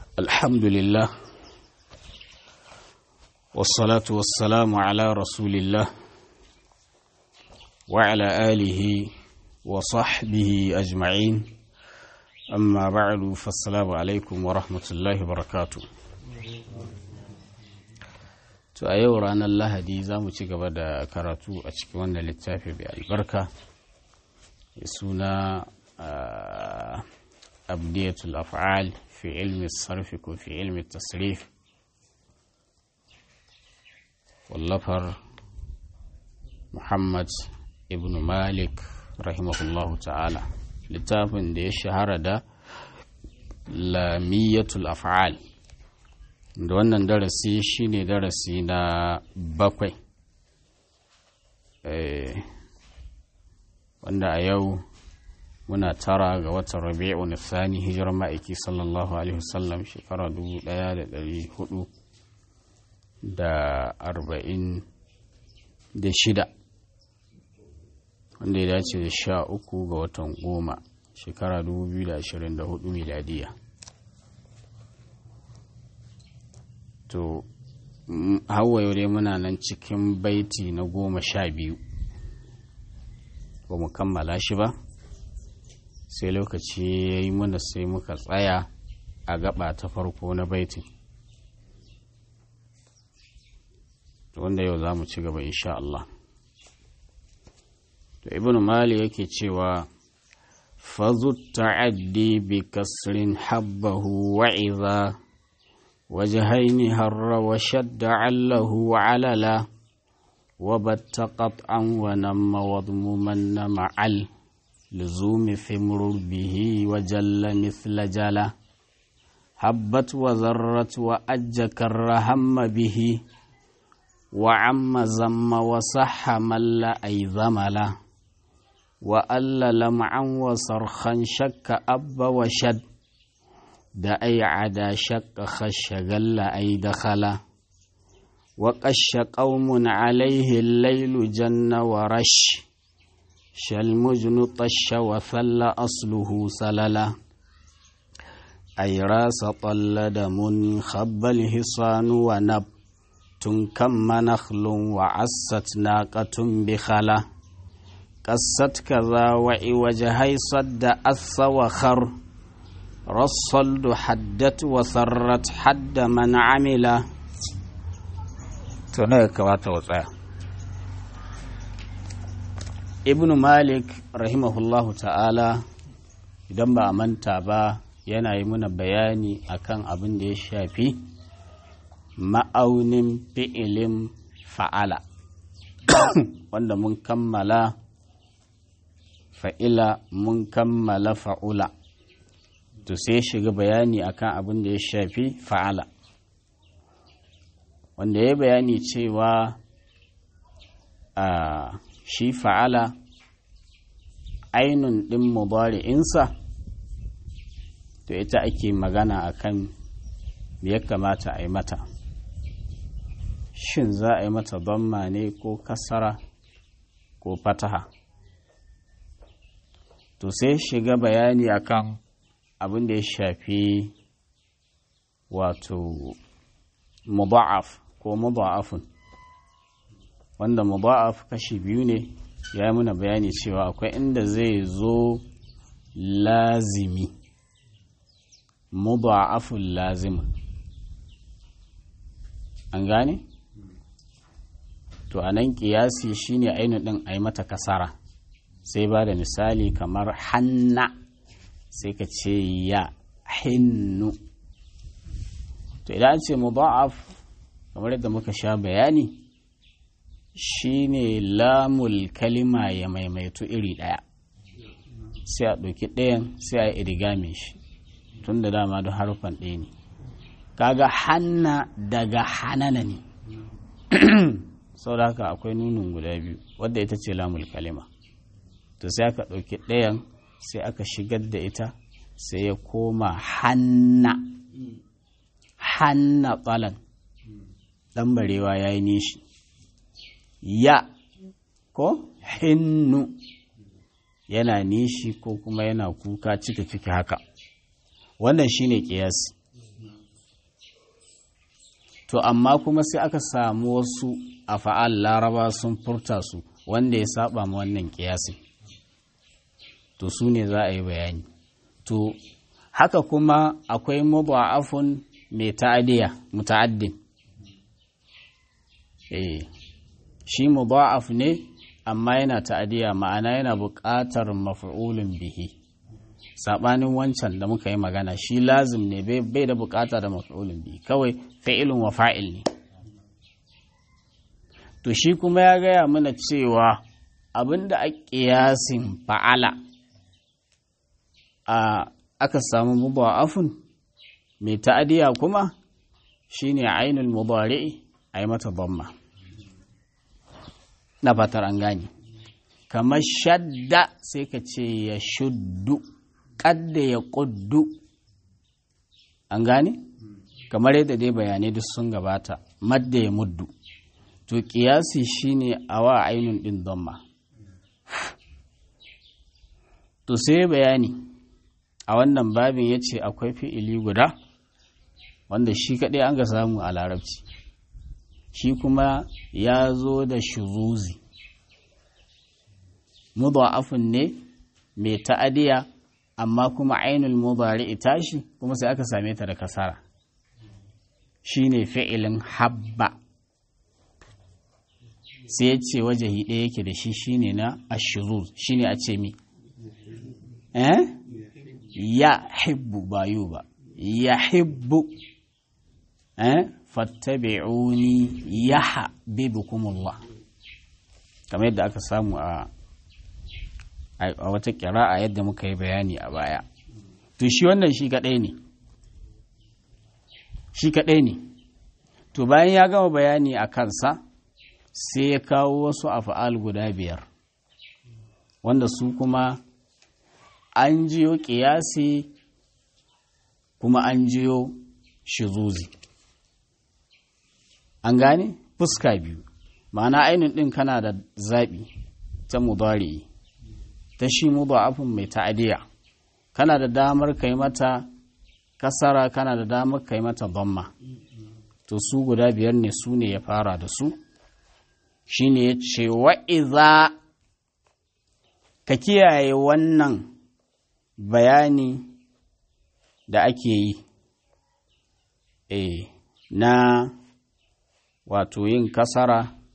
الحمد لله والصلاة والسلام على رسول الله وعلى آله وصحبه أجمعين أما بعد فالسلام عليكم ورحمة الله وبركاته to a yau ranar lahadi za mu ci gaba da karatu a cikin wannan littafi mai albarka mai suna abdiyatul af'al fi ilmi sarfi ko fi ilmi tasrif wallafar muhammad ibn malik rahimahullahu ta'ala littafin da ya shahara da lamiyatul af'al da wannan darasi shine darasi na bakwai wanda a yau muna tara ga watan rabi'u na thani hijirar ma'aiki sallallahu alaihi wasallam shekara dubu daya da dari hudu da arba'in da shida wanda ya dace da sha uku ga watan goma shekara dubu biyu da ashirin da hudu miladiya to hawa yau dai muna nan cikin baiti na goma sha biyu ba mu kammala shi ba sai lokaci ya yi mana sai muka tsaya a gaba ta farko na baitin wanda yau za mu ci gaba insha Allah to ibn mali yake cewa fazu ta'addi bi kasrin habbahu wa'iza وجهين هر وشد عله عللا وبت قطعا ونم وضمما مع اللزوم ثمر به وجل مثل جلا هبت وذرت وأج كرهم به وعم زم وصح مل أي ذملا وأل لمعا وصرخا شك أب وشد da ai ada shakka khasha galla ai dakhala wa qasha qaumun alaihi al-lailu janna wa rash shal mujnu tasha wa thalla asluhu salala ay rasa tallada mun khabbal hisanu wa nab tun kamma nakhlun wa assat naqatun bi khala qassat kaza wa iwajhay sadda assa wa khar rassaldu haddat wa sarrat hadda man amila to ne kamata wa tsaya ibnu malik rahimahullahu ta'ala idan ba a manta ba yana yi muna bayani akan abin da ya shafi ma'aunin fi'ilin fa'ala wanda mun kammala fa'ila mun kammala fa'ula to sai shiga bayani akan abin da ya shafi fa'ala wanda ya bayani cewa a shi fa'ala ainun ɗin mubari'insa to ita ake magana akan me ya kamata a yi mata shin za a yi mata damma ne ko kasara ko fataha to sai shiga bayani akan abin da ya shafi wato mudha'af ko mudha'afun wanda mudha'af kashi biyu ne ya yi muna bayani cewa akwai inda zai zo lazimi mudha'afun lazimin an gane? to a nan kiyasi shine ainihin ɗin a yi mata kasara sai ba da misali kamar hanna sai ka ce ya hinnu to idan an ce mudha'af kamar yadda muka sha bayani shine lamul kalima ya maimaitu iri ɗaya sai a ɗauki ɗayan sai a yi irigame shi tun da dama da harufan ɗaya ne kaga hanna daga hanana ne sau da haka akwai nunin guda biyu wadda ita ce lamul kalima to sai aka ɗauki ɗayan sai aka shigar da ita sai ya koma hanna hanna tsalan ɗan barewa ya yi nishi ya ko hinnu yana nishi ko kuma yana kuka cika ciki haka wannan shine kiyasi to amma kuma sai aka samu wasu a fa'al laraba sun furta su wanda ya saba ma wannan kiyasin to su ne za a yi bayani to haka kuma akwai mudha'afun mai ta'adiya muta'addin eh shi mudha'af ne amma yana ta'adiya ma'ana yana buƙatar maf'ulun bihi sabanin wancan da muka yi magana shi lazim ne bai da buƙata da maf'ulun bihi kawai fa'ilun wa fa'il ne to shi kuma ya gaya mana cewa abinda a ƙiyasin fa'ala a aka samu mudha'afun mai ta'adiya kuma shine ainul mudari'i ai mata dhamma na fatar an gane kamar shadda sai ka ce ya shuddu kadda ya kuddu an gane kamar yadda dai bayanai duk sun gabata madda ya muddu to kiyasi shine awa ainun din dhamma to sai bayani a wannan babin ya ce akwai fi'ili guda wanda shi kaɗai an ga samu a larabci shi kuma ya zo da shuruzi mudha'afun ne mai ta'adiya amma kuma ainul mudari tashi kuma sai aka same ta da kasara shine fi'ilin habba sai ya ce wajahi ɗaya yake da shi shine na ashuruz shine a ce mi eh ya hibbu ba yu ba ya hibbu eh fattabi'uni yahbibukumullah kamar yadda aka samu a a wata kira'a yadda muka yi bayani a baya to shi wannan shi kadai ne shi kadai ne to bayan ya gama bayani a kansa sai ya kawo wasu afa'al guda biyar wanda su kuma an jiyo ƙiyasi kuma an jiyo shizuzi an gane fuska biyu ma'ana ainihin ɗin kana da zaɓi ta mudari ta shi mudafin mai ta'adiya kana da damar kai mata kasara kana da damar kai mata bamma to su guda biyar ne su ne ya fara da su shine ya ce wa'iza ka kiyaye wannan bayani da ake yi e, na wato yin kasara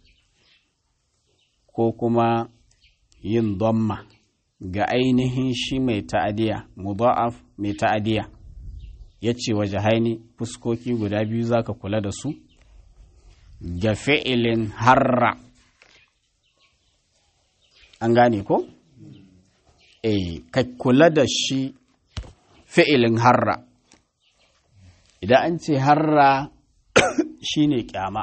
ko kuma yin domma ga ainihin shi mai ta'adiya mudha'af mai ta'adiya ya ce waje haini fuskoki guda biyu za ka kula da su ga fi'ilin harra an gane ko? e ka kula da shi fi'ilin harra idan an ce harra shi ne kyama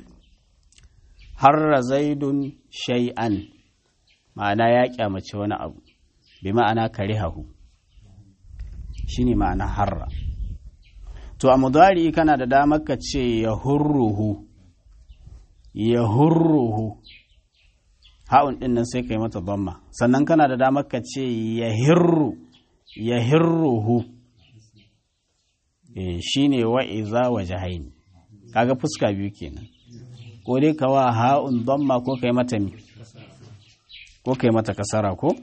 harra zaidun shay'an ma'ana ya kyamace wani abu bi ma'ana karihahu shi ne ma'ana harra to a mudari kana da damar ka ce ya hurruhu ya hurruhu ha'un ɗin nan sai ka yi mata dhamma sannan kana da damar ka ce ya hirru ya hirruhu e, shi ne wa'iza wa jahaini kaga fuska biyu kenan ko dai ka wa ha'un dhamma ko ka yi mata mi ko ka yi mata kasara ko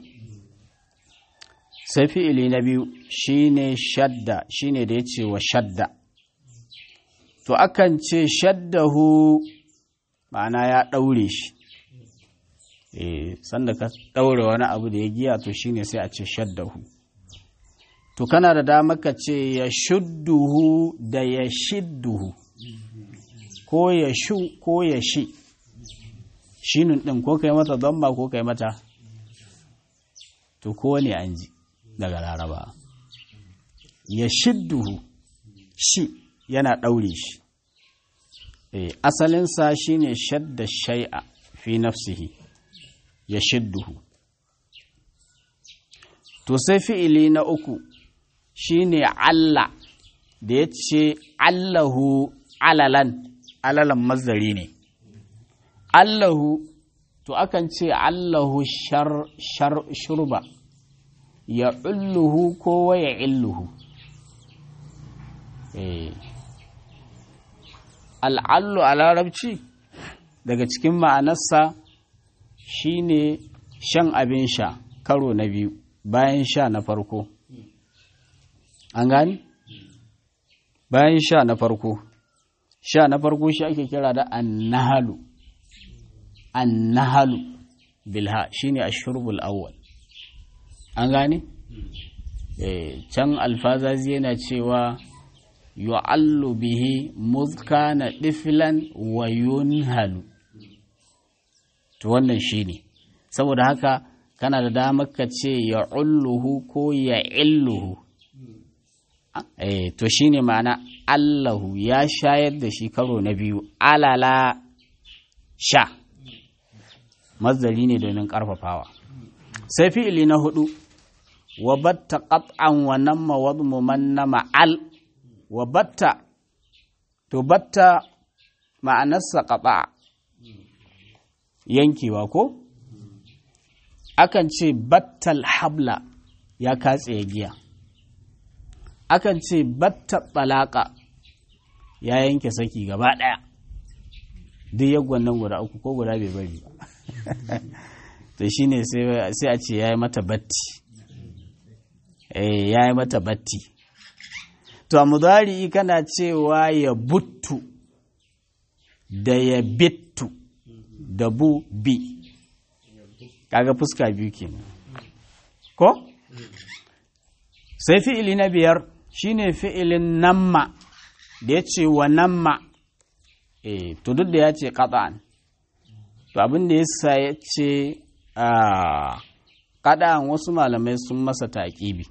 sai fi'ili na biyu shine shadda shine da ya ce wa shadda to akan ce shaddahu ma'ana ya ɗaure shi eh sanda ka ɗaure wani abu da ya giya to shine sai a ce shaddahu to kana da dama ka ce ya shudduhu da ya shidduhu ko ya shu ko ya shi shinun ɗin ko kai mata zamba ko kai mata to ko ne an ji daga laraba ya shidduhu shi yana ɗaure shi e, asalinsa shine shadda shai'a fi nafsihi ya shidduhu to sai fi'ili na uku shine Allah da ya ce Allahu alalan alalan mazari ne Allahu to akan ce Allahu shar, shar, shurba ya ulluhu ko ya illuhu al'allu a larabci daga cikin ma'anarsa shine shan abin sha karo na biyu bayan sha na farko an gani bayan sha na farko sha na farko shi ake kira da annahalu annahalu bilha shine ashurbul awwal an gane can alfazazi yana cewa yu'allu bihi muzkana diflan wa yunhalu to wannan shine saboda haka kana da damar ka ce ya ulluhu ko ya illuhu eh to shine ma'ana allahu ya shayar da shi karo na biyu alala sha mazdari ne domin karfafawa sai fi'ili na hudu wa batta qat'an wa namma wadmu man nama al wa batta to batta ma'anarsa qata yankewa ko akan ce battal habla ya katse giya akan ce batta balaka ya yanke saki gaba daya duk yagwan nan guda uku ko guda bai bari ba to shine sai a ce ya yi mata batti eh ya yi mata batti to a mudari kana cewa ya buttu da ya bittu da bu bi kaga fuska biyu kenan ko sai fi'ili na biyar shine fi'ilin namma da ya ce wa namma eh to duk da ya ce qat'an to abin da yasa ya ce a qat'an wasu malamai sun masa taƙibi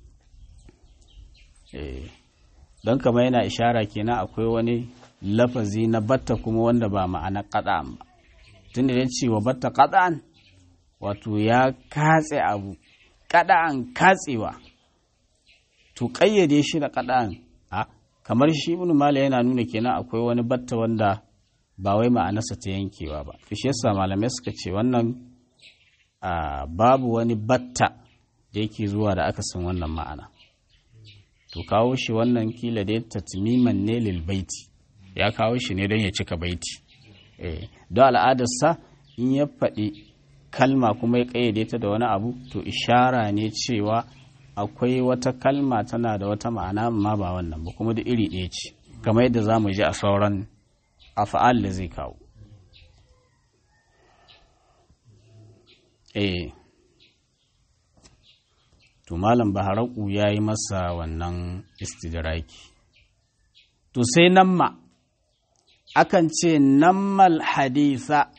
eh don kama yana ishara kenan akwai wani lafazi na batta kuma wanda ba ma'ana qat'an ba tunda ya ce wa batta qat'an wato ya katse abu kada'an katsewa to kayyade shi da kada'an a kamar shi ibn mala yana nuna kenan akwai wani batta wanda ba wai ma'anarsa ta yankewa ba shi yasa malamai suka ce wannan babu wani batta da yake zuwa da aka san wannan ma'ana to kawo shi wannan kila da tatmiman ne lil baiti ya kawo shi ne don ya cika baiti eh don al'adarsa in ya faɗi kalma kuma ya ƙayyade ta da wani abu to ishara ne cewa akwai wata kalma tana da wata ma'ana amma ba wannan ba kuma da iri ɗaya ce kamar yadda za mu ji a sauran afa'al da zai kawo eh to malam baharaku ya yi masa wannan istidraki to sai namma akan ce nammal haditha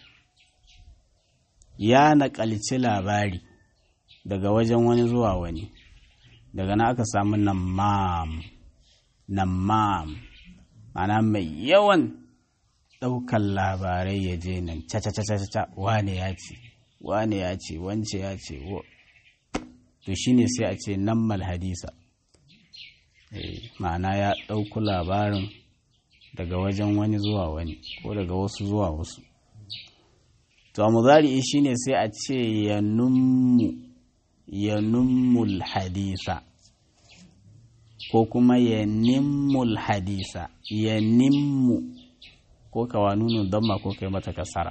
ya naƙalci labari daga wajen wani zuwa wani daga na aka samu namam namam mana mai yawan ɗaukan labarai ya je nan caca wane ya ce wane ya ce wance ya ce to shine sai a ce nammal hadisa ma'ana ya ɗauku labarin daga wajen wani zuwa wani ko daga wasu zuwa wasu to a muzari'i shine sai a ce ya nummu ya nummul hadisa ko kuma ya nimmul hadisa ya nimmu ko kawa nunun damma ko kai mata kasara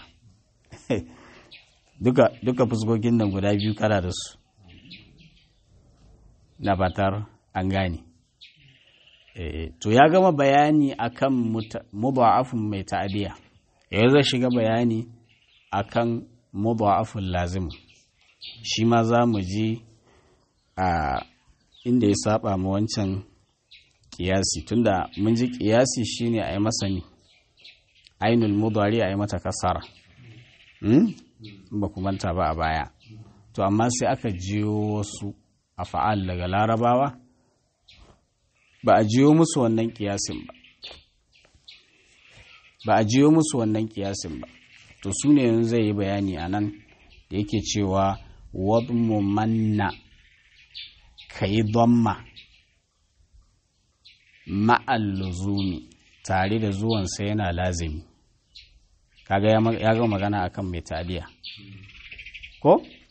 duka duka fuskokin nan guda biyu kana da su na batar an gane to ya gama bayani akan mudha'afun mai ta'adiya yanzu zai shiga bayani akan mudha'afun lazim shi ma za mu ji a inda ya saba ma wancan kiyasi tunda mun ji kiyasi shine a yi masa ne ainul mudari a yi mata kasara ba ku manta ba a baya to amma sai aka jiyo wasu a fa'al daga larabawa ba a jiyo musu wannan kiyasin ba ba a jiyo musu wannan kiyasin ba to su ne yanzu zai yi bayani a nan da yake cewa wadmu manna ka yi domma ma'alluzumi tare da zuwansa yana lazimi kaga ya ga magana akan mai taliya ko?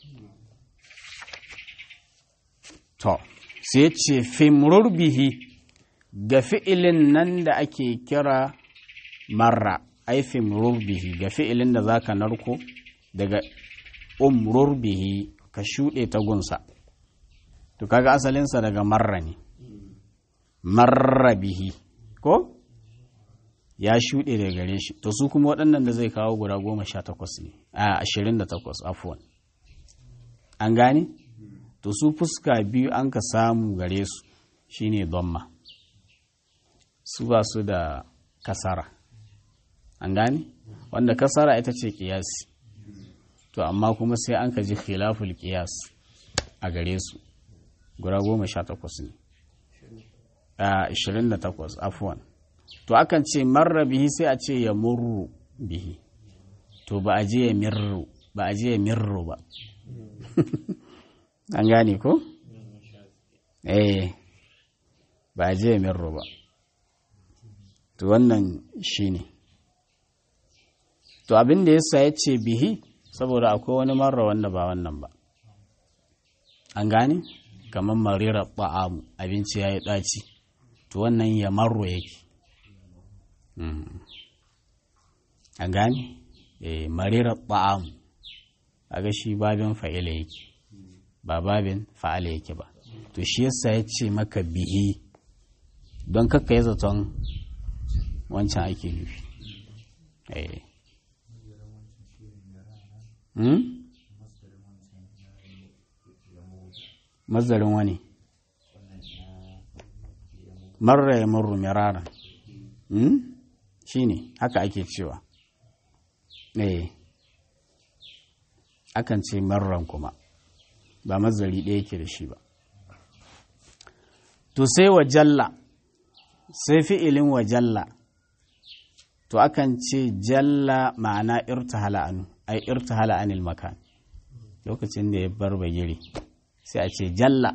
to sai ce fimrur bihi ga fi'ilin nan da ake kira marra aifin rurbihi ga fi'ilin da zaka narko daga umrur bihi ka shuɗe ta gunsa to kaga asalinsa daga marra ne marra bihi ko ya shuɗe daga gare shi to su kuma waɗannan da zai kawo guda goma sha takwas ne a ashirin da takwas afuwan an gane to su fuska biyu an ka samu gare su shine domma su ba su da kasara an gane wanda kasara ita ce kiyasi to amma kuma sai an ka ji khilaful kiyas a gare su guda goma sha takwas ne a ashirin da takwas afuwan to akan ce marra bihi sai a ce ya murru bihi to ba a je ya mirru ba a je ya mirru ba an gane ko? eh ba a je ya mirru ba to wannan shi ne to abin da yasa ya ce bihi saboda akwai wani marra wanda ba wannan ba an gane kamar marira ba'amu abinci ya yi ɗaci to wannan ya marro yake an gane eh marira ba'amu aga shi babin fa'ila yake ba babin fa'ala yake ba to shi yasa ya ce maka bihi don kakka ya zaton wancan ake nufi eh mazarin wani marra ya murru mirara shi ne haka ake cewa eh akan ce marran kuma ba mazari ɗaya yake da shi ba to sai wa jalla sai fi'ilin wa jalla to akan ce jalla ma'ana irtahala anu ai irtahala anil makan lokacin da ya bar bagiri sai a ce jalla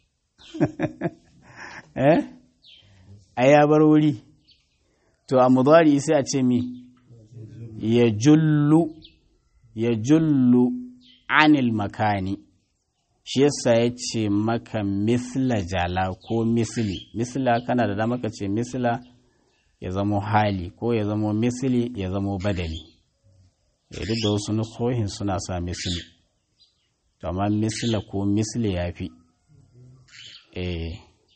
eh ai ya bar wuri to a mudari sai a ce mi ya jullu ya jullu anil makani shi yasa ya ce maka misla jala ko misli misla kana da dama ka ce misla ya zamo hali ko ya zamo misli ya zamo badali duk da wasu nusohin suna sa misli to amma misla ko misli ya fi eh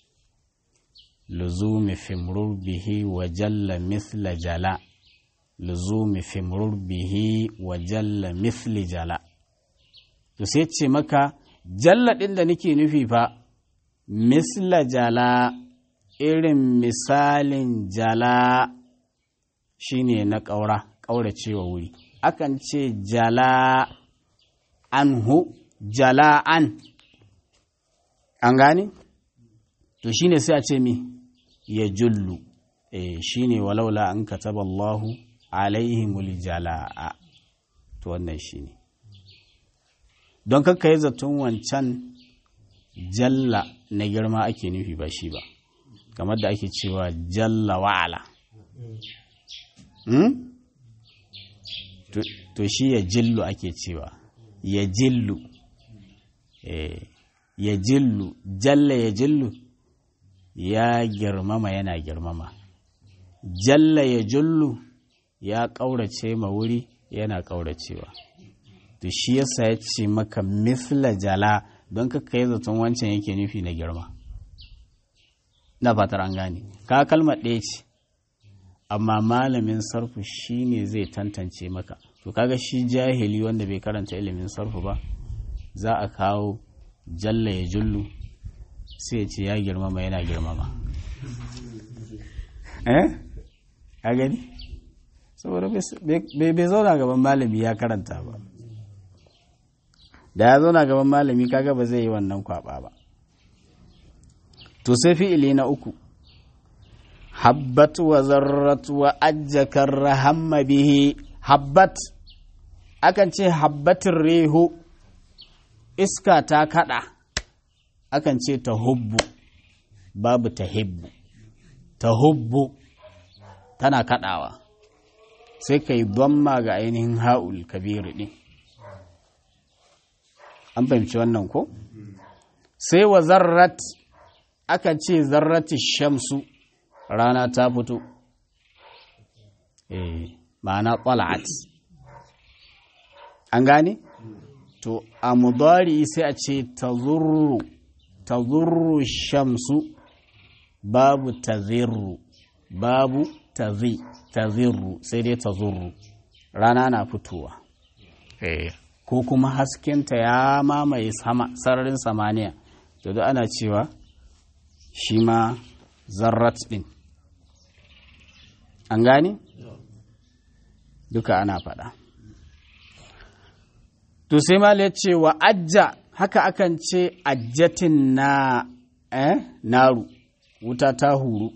luzumi fimrur bihi wa jalla misla jala luzumi fimrur bihi wa jalla misli jala to sai ce maka jalla ɗin da nake nufi fa misla jala irin misalin jala shine na ƙaura ƙauracewa wuri akan ce jala anhu jala an an gane to shine sai a ce mi ya jullu eh shine walaula an kataba Allahu alaihimul jala'a to wannan shine don kakka yi zaton wancan jalla na girma ake nufi ba shi ba kamar da ake cewa jalla wa'ala to shi ya jillu ake cewa ya jillu ya jillu jalla ya jillu ya girmama yana girmama jalla ya jullu ya ƙaurace ma wuri yana ƙauracewa to shi yasa ya ce maka misla jala don ka kai zaton wancan yake nufi na girma na fatar an gane ka kalmar ɗaya ce amma malamin sarfu shi ne zai tantance maka to kaga shi jahili wanda bai karanta ilimin sarfu ba za a kawo jalla ya jullu sai ya ce ya girmama yana girmama eh ka gani saboda bai zauna gaban malami ya karanta ba da ya zauna gaban malami kaga ba zai yi wannan kwaba ba to sai fi'ili na uku habbat wa zarrat wa ajjakar rahamma bihi habbat akan ce habbatin rehu iska ta kada akan ce ta hubbu babu ta hibbu ta hubbu tana kadawa sai ka yi ma ga ainihin ha'ul kabiru ɗin an fahimci wannan ko sai wa zarrat aka ce zarrati shamsu rana ta fito eh ma'ana qala'at an gane to a mudari sai a ce tazurru tazurru shamsu babu tazirru babu tazi tazirru sai dai tazurru rana na fitowa ko kuma haskenta ya mamaye sararin samaniya to da ana cewa shi ma zarrat din an gane duka ana faɗa to sai ma ya ce wa ajja haka akan ce ajjatin na eh naru wuta ta huru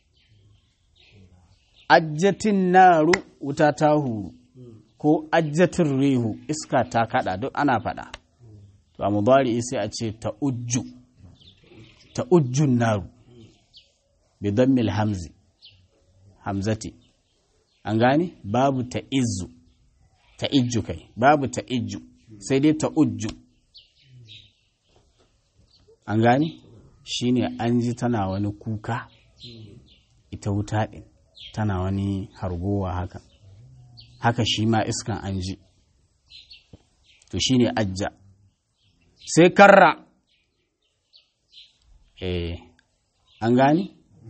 ajjatin naru wuta ta huru ko ajjatin rihu iska ta kada duk ana faɗa to a mubari sai a ce ta ujju ta ujjun naru bi dammil hamzi hamzati an gane babu ta izu ta ijju kai babu ta ijju sai dai ta ujju an gane shine an ji tana wani kuka ita wuta ɗin tana wani hargowa haka haka shi ma iskan an ji to shine ajja sai karra eh an gane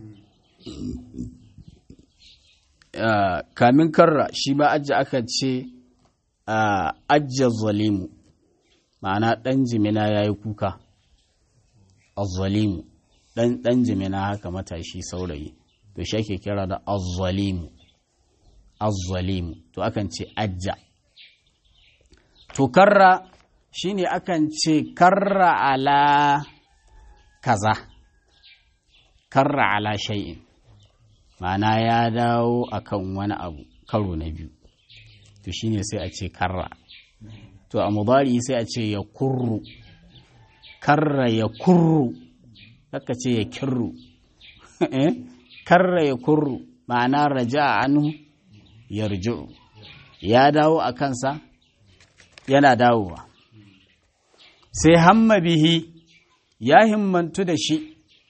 Uh, kamin karra shi ba ajja aka ce uh, ajja zalimu ma'ana ɗan jimina ya yi kuka azzalimu ɗan ɗan jimina haka matashi saurayi to shi ake kira da azzalimu azzalimu to akan ce ajja to karra shine akan ce karra ala kaza karra ala shay'in ma'ana ya dawo akan wani abu karo na biyu to shine sai a ce karra to a mubari sai a ce ya kurru karra ya kurru kaka ce ya kirru karra ya kurru ma'ana raja anhu yarji'u ya dawo a kansa yana dawowa sai hamma bihi ya himmantu da shi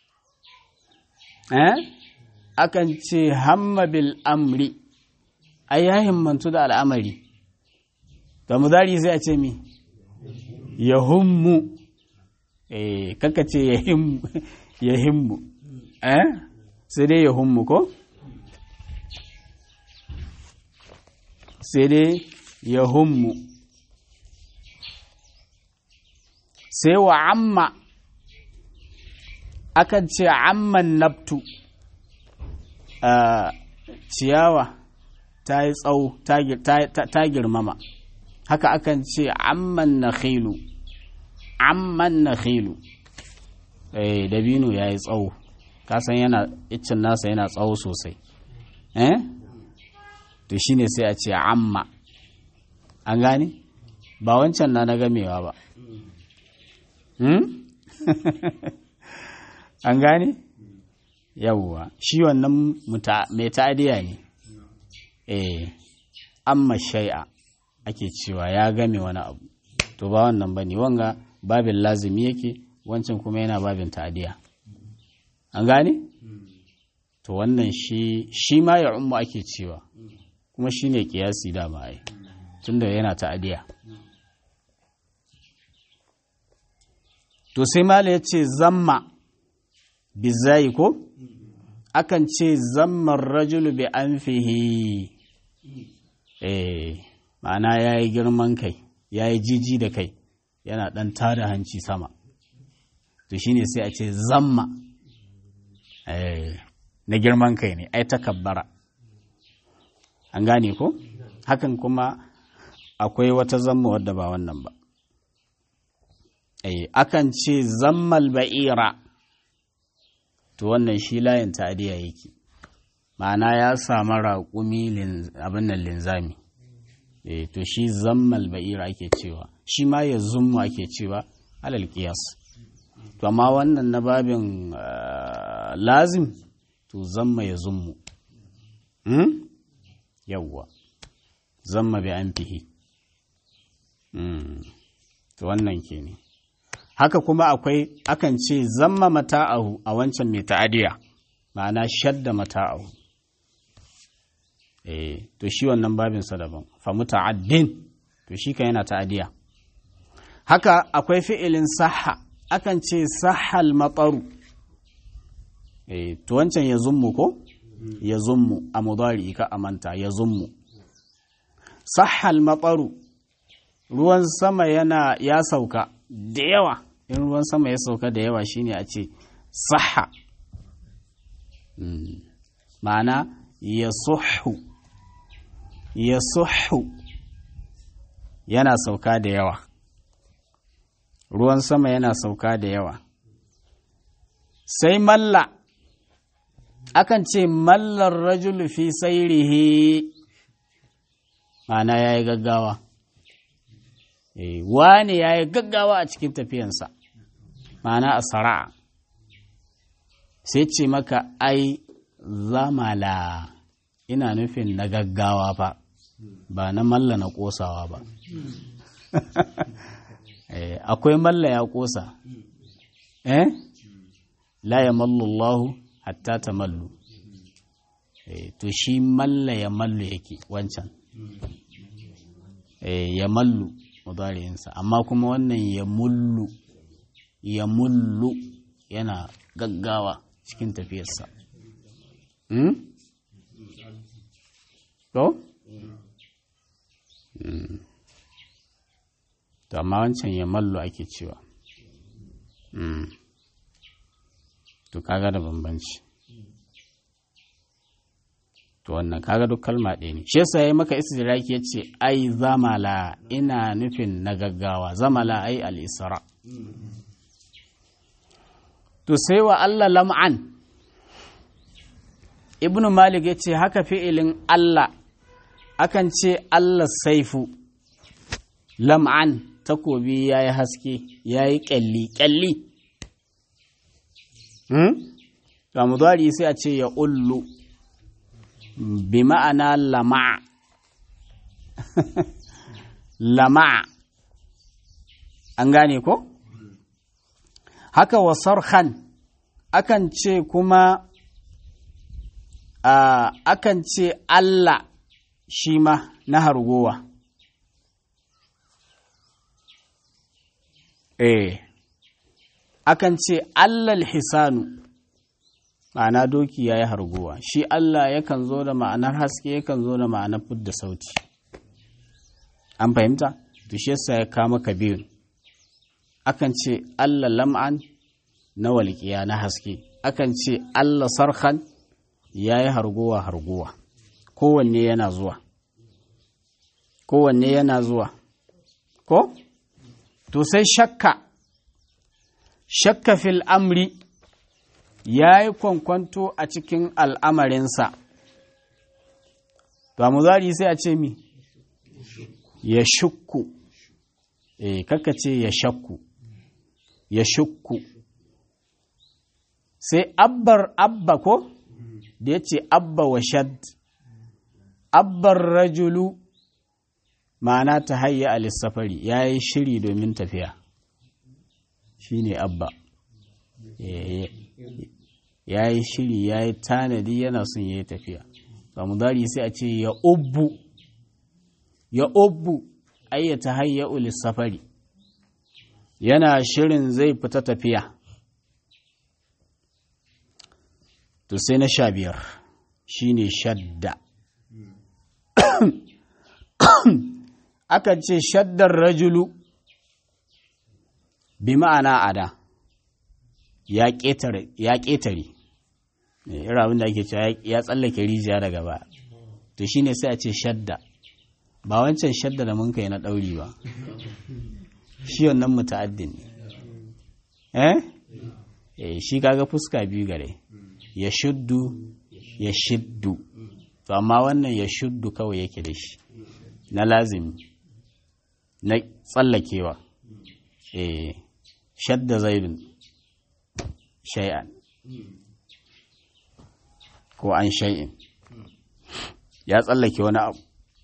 eh akan ce hamma bil amri ai ya himmantu da al'amari da mudari sai a ce mi ya hummu eh kaka ce ya himmu eh sai dai ya hummu ko sai dai ya hummu sai wa amma akan ce amman nabtu Uh, ciyawa ta yi tsawo ta girmama haka akan ce amman na khilu amman na khilu eh dabino ya yi tsawo kasan yana iccin nasa yana tsawo sosai eh to shine sai a ce amma an gane ba wancan na na gamewa ba hmm? an gane yawwa shi wannan mai ta'adiya ne eh amma shai'a ake cewa ya game wani abu to ba wannan bane wanga babin lazimi yake wancan kuma yana babin ta'adiya an gane to wannan shi shi ma ya ummu ake cewa kuma shi ne kiyasi dama ai tunda yana ta'adiya to sai mala ya ce zamma bizayi ko akan ce zammar rajulu bi an fihi eh ma'ana ya yi girman kai ya yi jiji da kai yana ɗan tada hanci sama to shine sai a ce zamma na girman kai ne ai takabbara an gane ko hakan kuma akwai wata zamma wadda ba wannan ba akan ce zammal ba'ira to wannan shi layin ta'adiya yake ma'ana ya samu raƙumi abin nan linzami e, to shi zammal ba'ira ake cewa shi ma ya zummu ake cewa alal qiyas to amma wannan na babin uh, lazim to zamma ya zummu hmm? yawwa zamma bi an fihi hmm. to wannan ke ne haka kuma akwai akan ce zamma mata'ahu a wancan mai ta'adiya ma'ana shadda mata'ahu eh to shi wannan babinsa daban fa muta'addin to shi kan yana ta'adiya haka akwai fi'ilin sahha akan ce sahal matsaru eh to wancan ya zummu ko ya zummu a mudari ka amanta ya zummu sahal matsaru ruwan sama yana ya sauka da yawa in ruwan sama ya sauka da yawa shine a ce sahha ma'ana ya suhu ya suhu yana sauka da yawa ruwan sama yana sauka da yawa sai malla akan ce mallar rajulu fi sairihi ma'ana ya yi gaggawa wane ya yi gaggawa a cikin tafiyansa ma'ana a sara'a sai ce maka ai zamala ina nufin na gaggawa fa ba na malla na kosawa ba akwai malla ya kosa eh la ya mallullahu hatta ta mallu to shi malla ya mallu yake wancan ya mallu mudariyinsa amma kuma wannan ya mullu ya mullu yana gaggawa cikin tafiyarsa to? to amma wancan ya mallu ake cewa to kaga da bambanci to wannan kaga duk kalma ɗaya ne shi yasa yayi maka istidraki yace ai zamala ina nufin na gaggawa zamala ai al-isra to sai wa Allah lam'an ibnu malik yace haka fi'ilin Allah akan ce Allah saifu lam'an takobi yayi haske yayi kyalli kyalli hmm? to mudari sai a ce ya ullu bi ma'ana lama lama an gane ko haka wa sarhan akan ce kuma akan ce Allah shi ma na hargowa eh akan ce Allah hisanu ma'ana doki ya yi harguwa shi Allah yakan zo da ma'anar haske yakan zo da ma'anar fudda sauti an fahimta to shi yasa ya kama ka biyun akan ce Allah lam'an na walƙiya na haske akan ce Allah sarhan ya yi harguwa harguwa kowanne yana zuwa kowanne yana zuwa ko to sai shakka shakka fil amri ya yi kwankwanto a cikin al'amarinsa, ba mu zari sai a ce mi, ya shukku, e, kaka ce ya shakku, ya shukku, sai abbar abba ko, da ya ce abba wa shad, abbar rajulu ma'ana ta hayya a lissafari ya yi shiri domin tafiya, shi ne abba. ya yi shiri ya yi tanadi yana son ya yi tafiya samudari sai a ce ya ubbu ya ubbu ayyata hayya ulis safari yana shirin zai fita tafiya to sai na sha biyar shine shadda akan ce shaddar rajulu bi ma'ana ada ya ƙetare irin abin da ake cewa ya tsallake rijiya daga ba to shine sai a ce shadda ba wancan shadda da mun kai na ɗauri ba shi wannan muta'addin ne eh eh shi kaga fuska biyu gare ya shuddu ya shiddu to amma wannan ya shuddu kawai yake da shi na lazimi na tsallakewa eh shadda zaidun shay'an ko an shay'in ya tsallake wani abu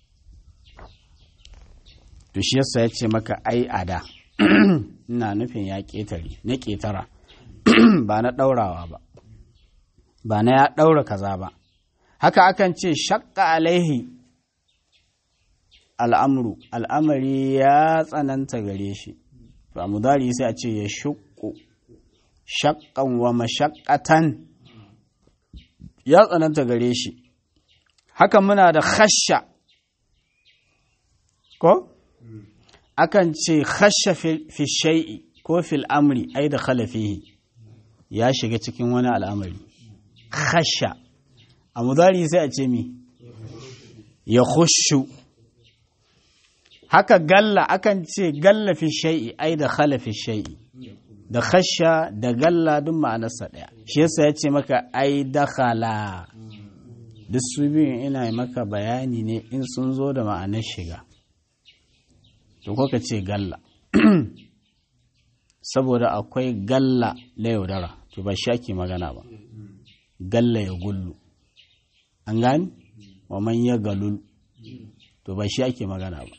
to shi yasa ya ce maka ai ada ina nufin ya ƙetare na ƙetara ba na ɗaurawa ba ba na ya ɗaura kaza ba haka akan ce shakka alaihi al'amru al'amari ya tsananta gare shi to a mudari sai a ce ya shukku shakkan wa mashakkatan ya tsananta gare shi haka muna da khasha ko akan ce khasha fi shai'i ko fil amri ai da khalafihi ya shiga cikin wani al'amari khasha a mudari sai a ce mi ya khushu haka galla akan ce galla fi shai'i ai da khala fi shai'i da khasha da galla duk ma'anarsa ɗaya shi yasa ya ce maka ai dakhala duk su biyun ina maka bayani ne in sun zo da ma'anar shiga to ko ka ce galla saboda akwai galla na yaudara to ba shi ake magana ba galla ya gullu an gani wa man ya galul to ba shi ake magana ba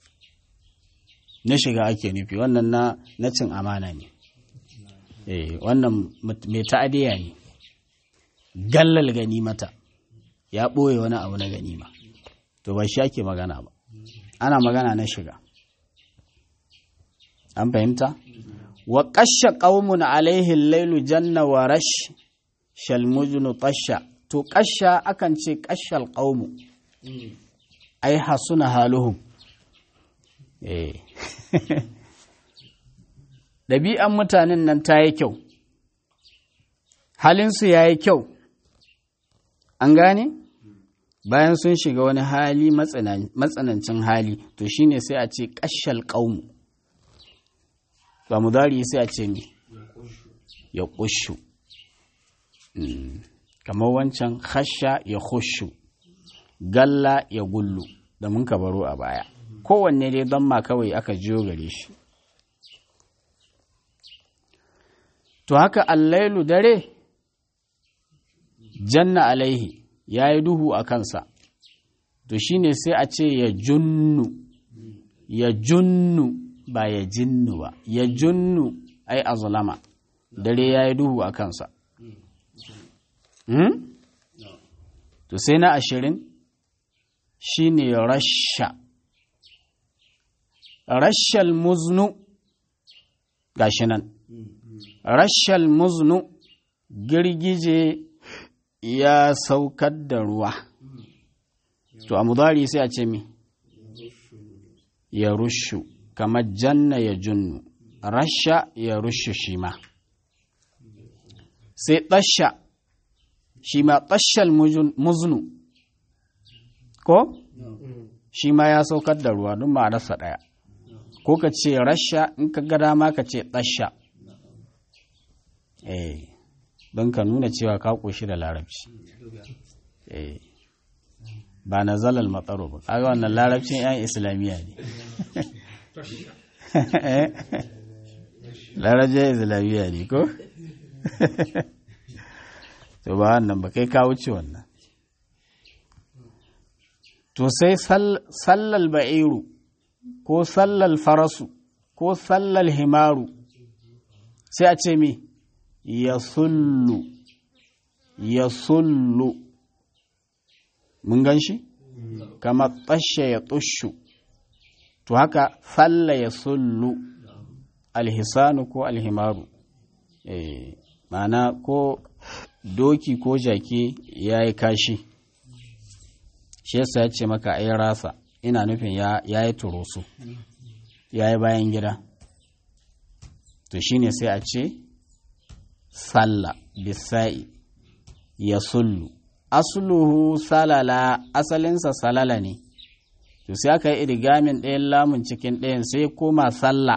na shiga ake nufi wannan na na cin amana ne eh wannan mai ta'adiya ne gallal ganimata ya ɓoye wani abu na ganima to ba shi ake magana ba ana magana na shiga an fahimta wa ƙasha ƙaumun alaihin lailu janna wa rash shalmujunu tasha to ƙasha akan ce ƙashal ƙaumu ai hasuna haluhum eh ɗabi'an mutanen nan ta yi kyau halinsu ya yi kyau an gane bayan sun shiga wani hali matsanancin hali to shine sai a ce ƙashal ƙaumu ba mu dari sai a ce mi ya ƙushu kamar wancan hasha ya hushu galla ya gullu da mun ka baro a baya kowanne dai don ma kawai aka jiyo gare shi to haka allailu dare janna alaihi ya yi duhu a kansa to shine sai a ce ya junnu ya junnu ba ya jinnu ba ya junnu ai azulama dare ya yi duhu a kansa hmm? to sai na ashirin shine rasha rashal muznu gashi nan rashal muznu girgije ya saukar da ruwa to a mudari sai a ce mi ya rushu kamar janna ya junnu rasha ya rushu shi ma sai tasha shi ma tashal muznu ko shi ma ya saukar da ruwa don ma'anarsa ɗaya ko ka ce rasha in ka ga dama ka ce tasha eh don ka nuna cewa ka ƙoshi da larabci eh ba na zalal matsaro ba kaga wannan larabcin 'yan islamiyya ne larabcin islamiyya ne ko to ba wannan ba kai ka wuce wannan to sai sallal ba'iru ko sallal farasu ko sallal himaru sai a ce mi ya sullu ya sullu mun gan shi kama tsashe ya tushu to haka falla ya sullu alhisanu ko alhimaru eh ma'ana ko doki ko jaki ya yi kashi shi yasa ya ce maka ai rasa ina nufin ya yi turusu ya yi bayan gida to shine sai a ce salla bisa'i ya sullu asluhu salala asalinsa salala ne to sai aka yi irigamin ɗayan lamun cikin ɗayan sai koma salla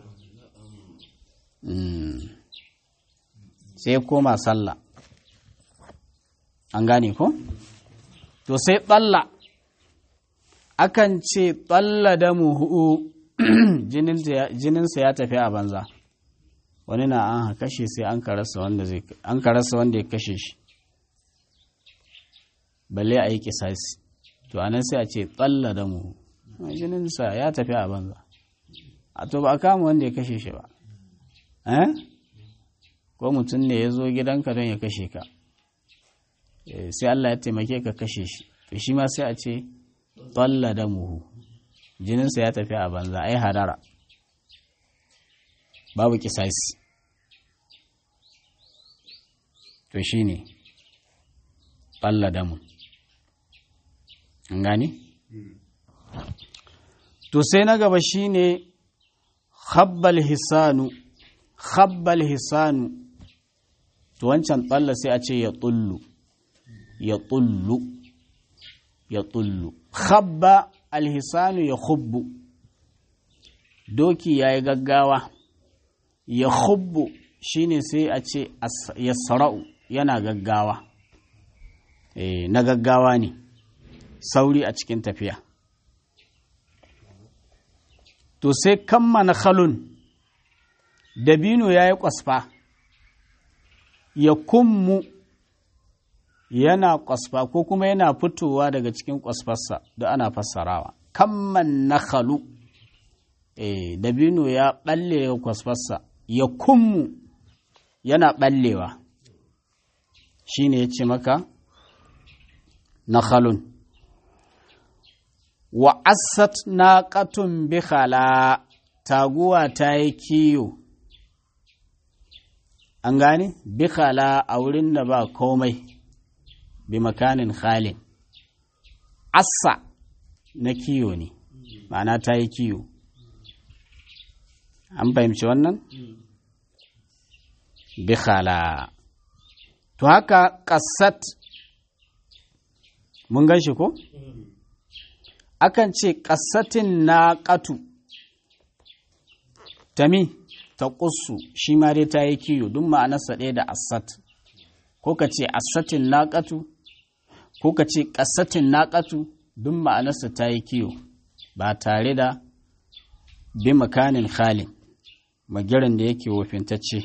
sai koma salla an gane ko to sai tsalla akan ce tsalla da muhu jininsa ya tafi a banza wani na an kashe sai an karasa wanda ya kashe shi balle a yi kisasi to anan sai a ce tsalla da muhu jininsa ya tafi a banza a to ba a kama wanda ya kashe shi ba ko mutum ne ya zo gidanka don ya kashe ka sai Allah ya taimake ka kashe shi to shi ma sai a ce tsalla da muhu jininsa ya tafi a banza ai hadara babu kisasi to shi ne tsalla da mu an gani? to sai na gaba shi ne habbal hisanu habbal hisanu to wancan tsalla sai a ce ya tullu ya tullu ya tullu habba alhisanu ya hubbu doki ya yi gaggawa ya hubbu shine sai a ce ya sara'u yana gaggawa e, na gaggawa ne sauri a cikin tafiya to sai kammana khalun dabino ya yi kwasfa ya kummu yana kwasfa ko kuma yana fitowa daga cikin kwasfarsa da ana fassarawa kamman na khalu e, dabino ya balle daga kwasfarsa ya kummu yana ballewa shi ne ya ce maka na khalun wa asat na katun bikhala taguwa ta yi kiyo an gane bikhala a wurin da ba komai bi makanin khalin assa na kiyo ne ma'ana ta yi kiyo an fahimci wannan bikhala to haka ƙasat mun gan shi ko akan ce ƙasatin na ƙatu tami ta ƙusu shi ma dai ta yi kiyo duk ma'anarsa ɗaya da asat ko ka ce asatin na ƙatu ko ka ce ƙasatin naƙatu duk ma'anarsa ta yi kiyo ba tare da bi makanin khalin magirin da yake wofintacce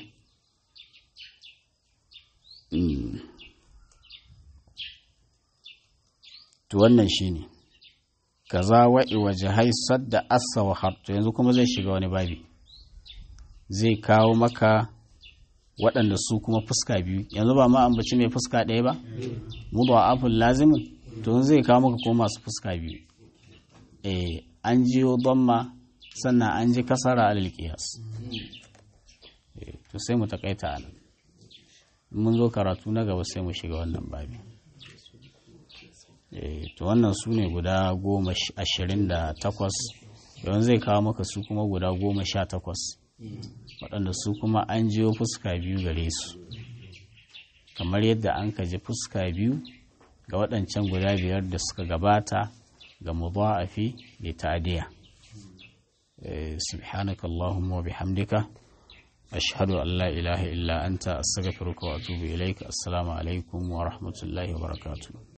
to wannan shi ne ka za wa'i waje haisar da asa wa harto yanzu kuma zai shiga wani babi zai kawo maka waɗanda su kuma fuska biyu yanzu ba ma ambaci mai fuska ɗaya ba mu ba afin lazimin to zai kawo maka ko masu fuska biyu eh an jiyo ma sannan an ji kasara alal qiyas to sai mu takaita anan mun zo karatu na gaba sai mu shiga wannan babi eh to wannan su ne guda goma ashirin da takwas yawan zai kawo maka su kuma guda goma sha takwas waɗanda su kuma an jiyo fuska biyu gare su kamar yadda an kaji fuska biyu ga waɗancan guda biyar da suka gabata ga mudha'afi da ta'diya subhanaka allahumma wa bihamdika ashhadu an la ilaha illa anta astaghfiruka wa atubu ilaika assalamu alaikum wa rahmatullahi wa barakatuh